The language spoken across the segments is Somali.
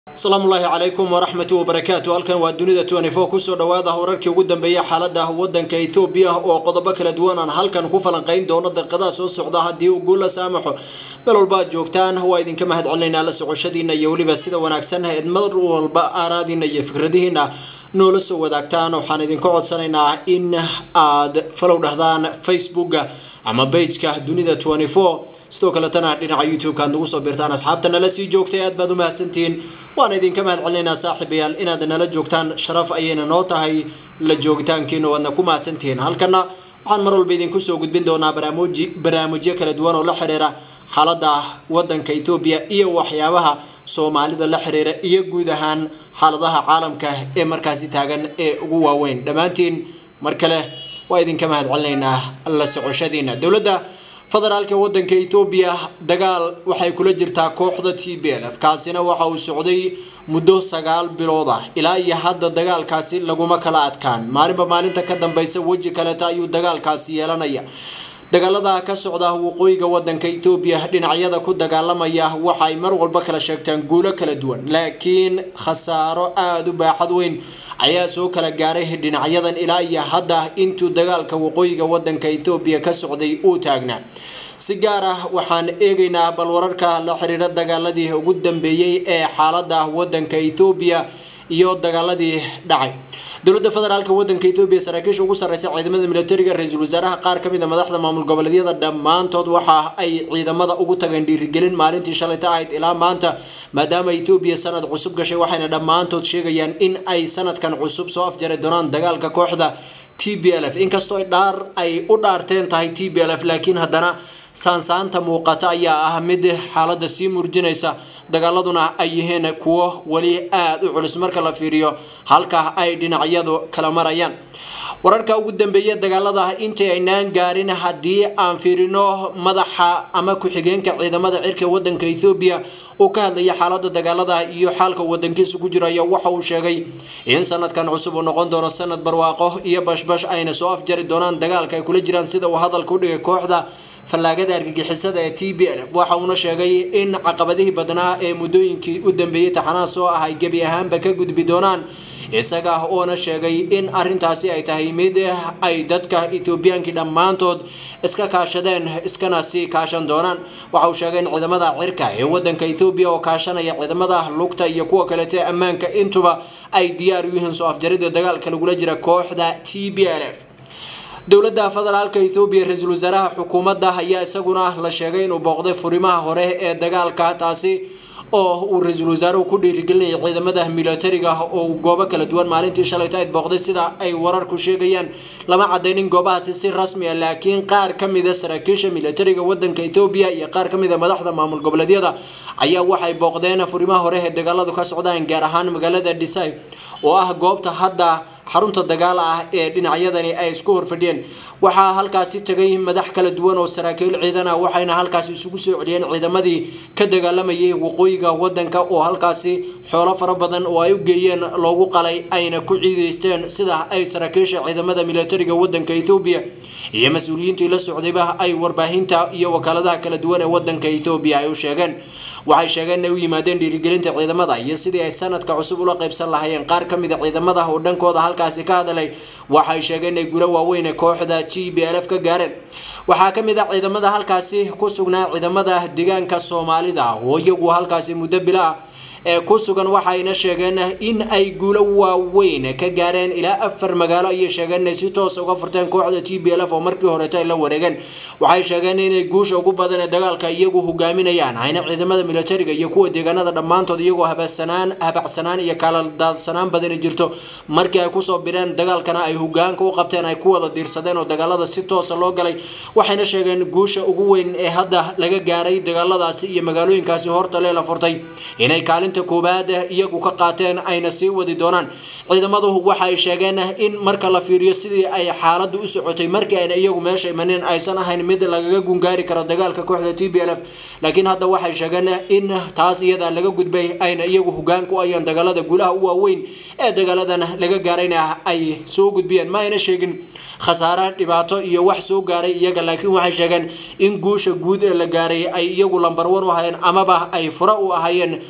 asalaamu ullaahi calaykum waraxmatu wabarakaatu halkan waa dunida tnfo kusoo dhawaada wararkii ugu dambeeya xaalada wadanka ethoobiya oo qodobo kala duwan aan halkan ku falanqeyn doono daqiiqadaha soo socda haddii uu guula saamaxo meel walba aad joogtaan waa idinka mahad celinaynaa la socoshadiina iyo weliba sida wanaagsan eed mar walba aaraadiina iyo fikradihiina noola soo wadaagtaan waxaan idinka codsanaynaa in aad falow dhahdaan facebooka ama bageka dunida tnfo sidoo kaletana dhinaca youtube-ka aad nagu soo biirtaan asxaabta nala sii joogtay aad baad u mahadsantihiin waan idinka mahad celinaynaa saaxiibayaal inaad nala joogtaan sharaf ayayna noo tahay la joogitaankiina waadna ku mahadsantihiin halkana waxaan mar walba idinku soo gudbin doonaa baraamuji barnaamijyo kala duwan oo la xiriira xaalada wadanka ethoobiya iyo waxyaabaha soomaalida la xiriira iyo guud ahaan xaaladaha caalamka ee markaasi taagan ee ugu waaweyn dhammaantiin mar kale waa idinka mahad celinaynaa la socoshadiina dowladda federaalka wadanka ethoobiya dagaal waxay kula jirtaa kooxda t b l f kaasina waxa uu socday muddo sagaal bilood ah ilaa iyo hadda dagaalkaasi laguma kala adkaan maalinba maalinta ka dambeysa weji kaleeta ayuu dagaalkaasi yeelanaya dagaalada ka socda waqooyiga wadanka ethoobiya dhinacyada ku dagaalamaya waxay mar walba kala sheegtaan guulo kala duwan laakiin khasaaro aada u baaxad weyn ayaa soo kala gaaray dhinacyadan ilaa iyo hadda intuu dagaalka waqooyiga wadanka ethoobiya ka socday uu taagnaa si gaar ah waxaan eegaynaa bal wararka la xiriira dagaaladii ugu dambeeyey ee xaalada wadanka ethoobiya iyo dagaaladii dhacay dowladda federaalka wadanka ethoobiya saraakiisha ugu sarreysa ciidamada militariga ra-iisul wasaaraha qaar ka mid a madaxda maamul goboleedyada dhammaantood waxa ay ciidamada ugu tageen dhiirigelin maalintii shalayta ahayd ilaa maanta maadaama ethoobiya sanad cusub gashay waxayna dhammaantood sheegayaan in ay sanadkan cusub soo afjari doonaan dagaalka kooxda t b l f inkastoo ay dhaar ay u dhaarteen tahay t b l f laakiin haddana saansaanta muuqata ayaa ah mid xaaladda sii murjinaysa dagaaladuna ay yihiin kuwo weli aada u culus marka la fiiriyo halka ay dhinacyadu kala marayaan wararka ugu dambeeya dagaalada intii aynaan gaarin haddii aan fiirino madaxa ama ku-xigeenka ciidamada cirka wadanka ethoobiya uu ka hadlaya xaalada dagaalada iyo xaalka wadankiisa ku jiro ayaa waxa uu sheegay in sanadkan cusub uu noqon doono sanad barwaaqo iyo bashbash ayna soo afjari doonaan dagaalka ay kula jiraan sida uu hadalka u dhigay kooxda fallaagada argagixisada ee t b l f waxa uuna sheegay in caqabadihii badnaa ee muddooyinkii u dambeeyey taxanaha soo ah ay gebi ahaanba ka gudbi doonaan isaga oona sheegay in arintaasi ay tahay mid ay dadka ethoobiyankii dhammaantood iska kaashadeen iskana sii kaashan doonaan waxa uu sheegay in ciidamada cirka ee wadanka ethoobiya oo kaashanaya ciidamada lugta iyo kuwa kaleete ammaanka intuba ay diyaar u yihiin soo afjarida dagaalka lagula jira kooxda t b l f dowladda federaalka ethoobiya ra-iisul wasaaraha xukuumadda ayaa isaguna la sheegay inuu booqday furimaha hore ee dagaalka taasi oo uu ra-iisul wasaaruhu ku dhiirigelinayay ciidamada militariga oo uu goobo kala duwan maalintii shalayto ayd booqday sida ay wararku sheegayaan lama cadaynin goobahaasi si rasmi ah laakiin qaar ka mida saraakiisha militariga wadanka ethoobiya iyo qaar ka mid a madaxda maamul goboleedyada ayaa waxay booqdeen furimaha hore ee dagaaladu ka socdaan gaar ahaan magaalada dhisay oo ah goobta hadda xarunta dagaal ah ee dhinacyadani ay isku horfadhiyeen waxaa halkaasi tagay madax kala duwan oo saraakiil ciidan ah waxayna halkaasi isugu soo celiyeen ciidamadii ka dagaalamayay waqooyiga wadanka oo halkaasi xoolo fara badan oo ay u geeyeen loogu qalay ayna ku ciideysteen sida ay saraakiisha ciidamada militariga wadanka ethoobiya iyo mas-uuliyiintii la socdayba ay warbaahinta iyo wakaaladaha kala duwan ee wadanka ethoobiya ay u sheegeen waxay sheegeen inay u yimaadeen dhiirigelinta ciidamada iyo sidii ay sanadka cusub ula qaybsan lahaayeen qaar ka mid a ciidamada oo dhankooda halkaasi ka hadlay waxay sheegeen inay gulo waaweyn ee kooxda g b l f ka gaareen waxaa ka mid ah ciidamada halkaasi ku sugnaa ciidamada deegaanka soomaalida oo iyagu halkaasi muddo bila ah ee ku sugan waxayna sheegeen in ay guulo waaweyn ka gaareen ilaa afar magaalo ayay sheegeen inay si toos uga furteen kooxda t b l f oo markii horeeto ay la wareegeen waxay sheegeen inay guusha ugu badan ee dagaalka iyagu hogaaminayaan ayna ciidamada militariga iyo kuwa deegaanada dhammaantood iyagoo habacsanaan habacsanaan iyo kala daadsanaan badani jirto markii ay kusoo bireen dagaalkana ay hogaanka u qabteen ay ku wada diirsadeen oo dagaalada si toosa loo galay waxayna sheegeen guusha ugu weyn ee hadda laga gaaray dagaaladaasi iyo magaalooyinkaasi hortale la furtay inay kaalin koobaad iyagu ka qaateen ayna sii wadi doonaan ciidamadu waxay sheegeen in marka la fiiriyo sidii ay xaaladu u socotay markii ayna iyagu meesha imanin aysan ahayn mid lagaga gungaari karo dagaalka kooxda t b l f laakiin hadda waxay sheegeen in taas iyada laga gudbay ayna iyagu hogaan ku ayaan dagaalada guulaha u waaweyn ee dagaaladan laga gaarayna ay soo gudbiyeen ma ayna sheegin khasaare dhibaato iyo wax soo gaaray iyaga laakiin waxay sheegeen in guusha guud ee la gaaray ay iyagu lambar wan u ahayeen amaba ay fura u ahayeen sida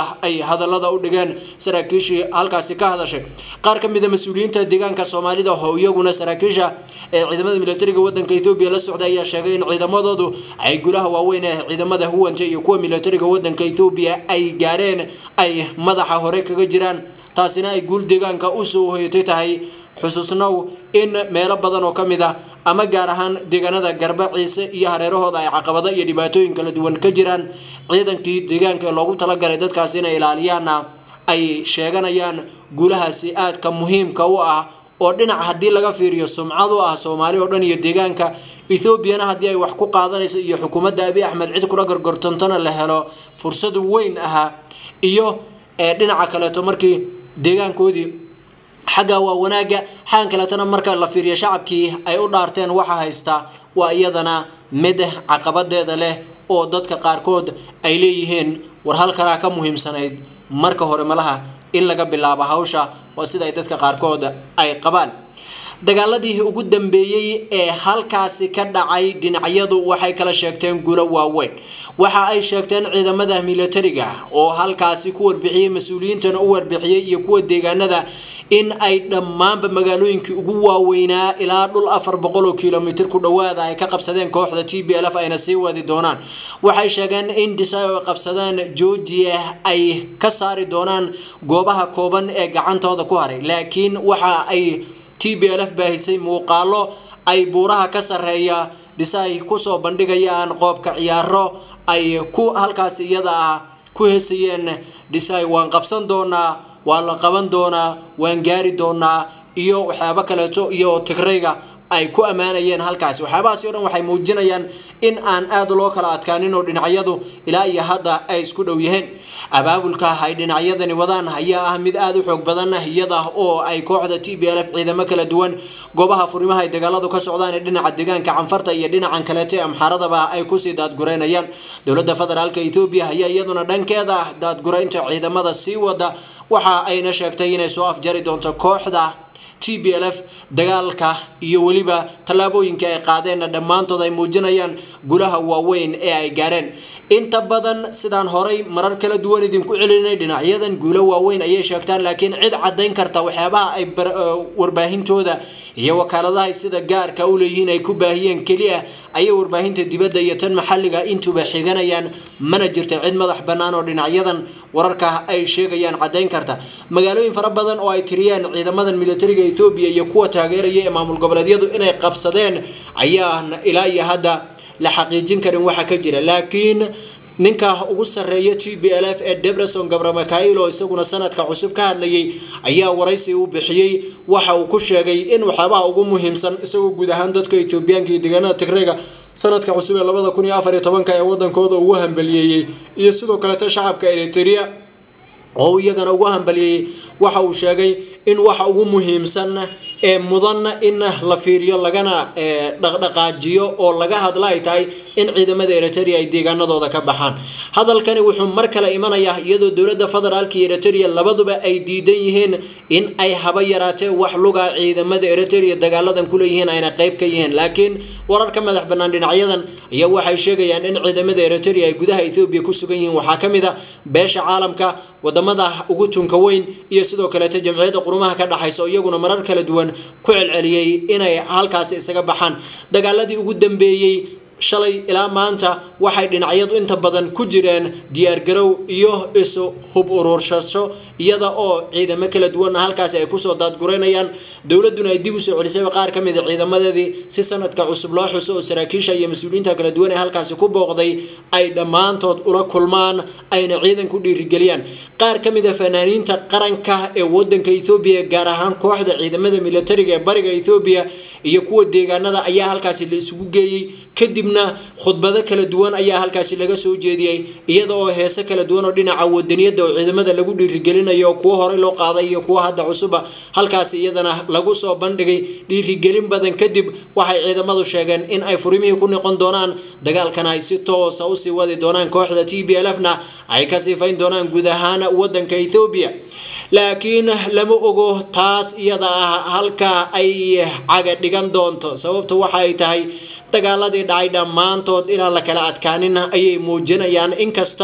ay hadallada u dhigeen saraakiishii halkaasi ka hadashay qaar ka mida mas-uuliyiinta deegaanka soomaalida oo iyaguna saraakiisha ee ciidamada militariga wadanka ethoobiya la socday ayaa sheegay in ciidamadoodu ay gulaha waaweyn ee ciidamada huwanta iyo kuwa militariga wadanka ethoobiya ay gaareen ay madaxa hore kaga jiraan taasina ay guul deegaanka usoo hoyatay tahay xusuusnow in meelo badan oo ka mid ah ama gaar ahaan deegaanada garba ciise iyo hareerahooda ay caqabado iyo dhibaatooyin kala duwan ka jiraan ciidankii deegaanka ee loogu talagalay dadkaasi inay ilaaliyaanna ay sheeganayaan guulahaasi aadka muhiimka u ah oo dhinac haddii laga fiiriyo sumcad u ah soomaali oo dhan iyo deegaanka ethoobiana haddii ay wax ku qaadanayso iyo xukuumadda abi axmed cid kula gorgortantana la helo fursad weyn ahaa iyo dhinaca kaleeto markii deegaankoodii xagga waa wanaaga xagan kaleetana marka la fiiriyo shacabkii ay u dhaarteen waxa haysta waa iyadana mid caqabadeeda leh oo dadka qaarkood ay leeyihiin war halkanaa ka muhiimsanayd marka hore malaha in laga bilaabo hawsha waa sida ay dadka qaarkood ay qabaan dagaaladii ugu dambeeyey ee halkaasi ka dhacay dhinacyadu waxay kala sheegteen guulo waaweyn waxa ay sheegteen ciidamada militariga oo halkaasi ku warbixiyey mas-uuliyiintana u warbixiyey iyo kuwa deegaanada in ay dhammaanba magaalooyinkii ugu waaweynaa ilaa dhul afar boqol oo kilomitr ku dhowaada ay ka qabsadeen kooxda t b l f ayna sii wadi doonaan waxay sheegeen in dhisay oo qabsadeen georgia ay ka saari doonaan goobaha kooban ee gacantooda ku haray laakiin waxa ay t b l f baahisay muuqaalo ay buuraha ka sarreeya dhisay kusoo bandhigayaan qoobka ciyaaro ay ku halkaasi iyada ah ku heesayeen dhisay waan qabsan doonaa waa la qaban doonaa waan gaari doonaa iyo waxyaabo kaleeto iyo tigrayga ay ku ammaanayeen halkaasi waxyaabahaasi o dhan waxay muujinayaan in aan aada loo kala adkaanin oo dhinacyadu ilaa iyo hadda ay isku dhow yihiin abaabulka ay dhinacyadani wadaan ayaa ah mid aada u xoog badan iyada oo ay kooxda t b l f ciidamo kala duwan goobaha furimaha ay dagaaladu ka socdaan ee dhinaca deegaanka canfarta iyo dhinacan kaleeto ee amxaaradaba ay kusii daadgureynayaan dowladda federaalka ethoobiya ayaa iyaduna dhankeeda daadgureynta ciidamada sii wada waxa ayna sheegtay inay soo afjari doonto kooxda t b l f dagaalka iyo weliba tallaabooyinka ay qaadeenna dhammaantood ay muujinayaan gulaha waaweyn ee ay gaareen inta badan sidaan horay marar kala duwan idinku celinay dhinacyadan guulo waaweyn ayay sheegtaan laakiin cid caddayn karta waxyaabaha ay warbaahintooda iyo wakaaladaha sida gaarka u leeyihiin ay ku baahiyeen keliya ayay warbaahinta dibadda iyo tan maxalliga intuba xiganayaan mana jirta cid madax bannaan oo dhinacyadan wararka ay sheegayaan caddayn karta magaalooyin fara badan oo ay tiriyeen ciidamadan militariga ethoobiya iyo kuwa taageeraya ee maamul goboleedyadu inay qabsadeen ayaa ilaa iyo hadda la xaqiijin karin waxa ka jira laakiin ninka ugu sarreeya t b l f ee debreson gabramakail oo isaguna sanadka cusub ka hadlayay ayaa waraysi u bixiyey waxa uu ku sheegay in waxyaabaha ugu muhiimsan isagoo guud ahaan dadka etoobiyaanka iyo deegaanada tigreyga sanadka cusub ee labada kun iyo afar iyo tobanka ee wadankooda ugu hambaliyeeyey iyo sidoo kaleeta shacabka eritrea oo iyagana ugu hambaliyeeyey waxa uu sheegay in waxa ugu muhiimsan ee mudan in la fiiriyo lagana dhaqdhaqaajiyo oo laga hadla ay tahay in ciidamada eritrea ay deegaanadooda ka baxaan hadalkani wuxuu mar kale imanayaa iyadoo dowladda federaalka iyo eritrea labaduba ay diidan yihiin in ay haba yaraatee wax luga ciidamada eritrea dagaaladan kuleeyihiin ayna qeyb ka yihiin laakiin warar ka madax bannaan dhinacyadan ayaa waxay sheegayaan in ciidamada eritrea ay gudaha ethoobiya ku sugan yihiin waxaa ka mid a beesha caalamka wadamada ugu tunka weyn iyo sidoo kaleeta jamciyadda qurumaha ka dhexaysa oo iyaguna marar kala duwan ku celceliyey inay halkaasi isaga baxaan dagaaladii ugu dambeeyey shalay ilaa maanta waxay dhinacyadu inta badan ku jireen diyaargarow iyo isu hub uruursasho iyada oo ciidamo kala duwanna halkaasi ay kusoo daadgureynayaan dowladuna ay dib usoo celisayba qaar ka mid a ciidamadeedii si sanadka cusub loo xuso oo saraakiisha iyo mas-uuliyiinta kala duwan ee halkaasi ku booqday ay dhammaantood ula kulmaan ayna ciidan ku dhiirigeliyaan qaar ka mid a fanaaniinta qaranka ee wadanka ethoobiya gaar ahaan kooxda ciidamada militariga ee bariga ethoobiya iyo kuwa deegaanada ayaa halkaasi la isugu geeyey kadibna khudbado kala duwan ayaa halkaasi laga soo jeediyey iyada oo heese kala duwan oo dhinaca wadaniyadda oo ciidamada lagu dhiirigelinayo kuwo horey loo qaaday iyo kuwo hadda cusuba halkaasi iyadana lagu soo bandhigay dhiirigelin badan kadib waxay ciidamadu sheegeen in ay furimihii ku noqon doonaan dagaalkana ay si toosa usii wadi doonaan kooxda t b l f na ay ka siifayn doonaan guud ahaan wadanka ethoobiya laakiin lama ogo taas iyada ah halka ay caga dhigan doonto sababta waxa ay tahay dagaaladii dhacay dhammaantood inaan la kala adkaanin ayay muujinayaan inkasta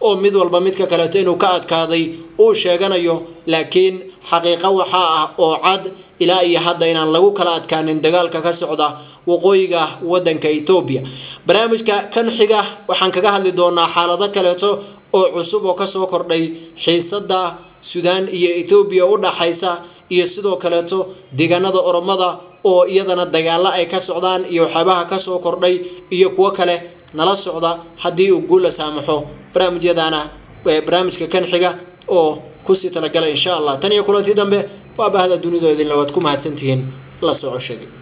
oo mid walba midka kaleeto inuu ka adkaaday uu sheeganayo laakiin xaqiiqo waxaa ah oo cad ilaa iyo hadda inaan lagu kala adkaanin dagaalka ka socda waqooyiga wadanka ethoobiya barnaamijka kan xiga waxaan kaga hadli doonaa xaalado kaleeto oo cusub oo kasoo kordhay xiisada suudaan iyo ethoobiya u dhaxaysa iyo sidoo kaleeto deegaanada oromada oo iyadana dagaalo ay ka socdaan iyo waxyaabaha kasoo kordhay iyo kuwo kale nala socda haddii uu guul la saamaxo barnaamijyadana barnaamijka kan xiga oo kusii talagala insha allah tan iyo kulantii dambe waa bahda dunidoo idinla waad ku mahadsantihiin la socoshadii